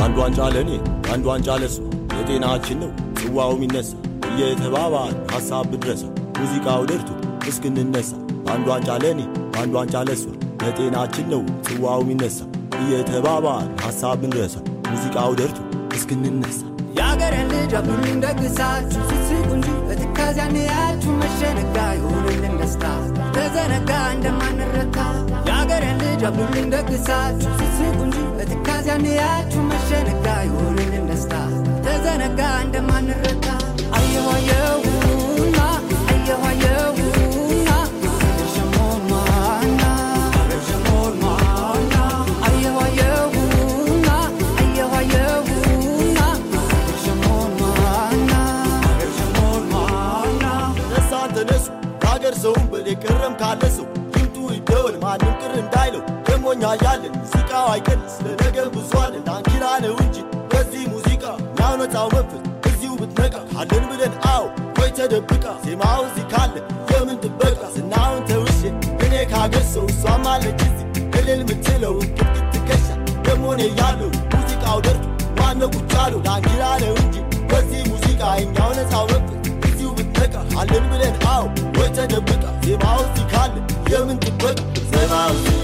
አንድ ዋንጫ ለእኔ አንድ ዋንጫ ለሷ የጤናችን ነው ጽዋው የሚነሳ እየተባባል ሐሳብ ብድረሳ ሙዚቃው ደርቶ እስክንነሳ አንድ ዋንጫ ለእኔ አንድ ዋንጫ ለሷ የጤናችን ነው ጽዋው የሚነሳ እየተባባል ሐሳብ ብንረሳ ሙዚቃው ደርቶ እስክንነሳ የአገሬን ልጅ አብሉኝ ደግሳችሁ ስትስቁ እንጂ በትካዜ አንያችሁ መሸነጋ ይሁንልን ደስታ ተዘነጋ እንደማንረታ የአገሬን ልጅ አብሉኝ ደግሳችሁ ስትስቁ እንጂ በትካዜ አንያችሁ መሸነጋ ይሁንልን ደስታ ተዘነጋ እንደማንረታ አየሁ አየሁና አየሁ አየሁና ሸሞማና ሸሞማና አየሁ አየሁና አየሁ አየሁና ሸሞማና ሸሞማና ተነሳን ተነሱ ከሀገር ሰውም በል የቀረም ካለ ሰው ይምጡ ይደወል ማንም ቅር እንዳይለው ደሞኛ ያለን ሙዚቃው አይቀንስ ለነገ ብዙ አለን ዳንኪራ ነው እንጂ በዚህ ሙዚቃ ናው ነፃው መንፈስ እዚሁ ብትነቃ ካለን ብለን አዎ ወይ ተደብቃ ዜማው እዚህ ካለ የምን ጥበቃ ዝናውን ተውሼ እኔ ከሀገር ሰው እሷም አለች እዚህ እልል ምትለው ቅጥቅጥ ትከሻ ደሞኔ ያለው ሙዚቃው ደርቶ ማነው ቁጭ ያለው ዳንኪራ ነው እንጂ በዚህ ሙዚቃ እኛው ነፃው መንፈስ እዚሁ ብትነቃ አለን ብለን አዎ ወይ ተደብቃ ዜማው እዚህ ካለ የምን ጥበቃ ዜማው እዚህ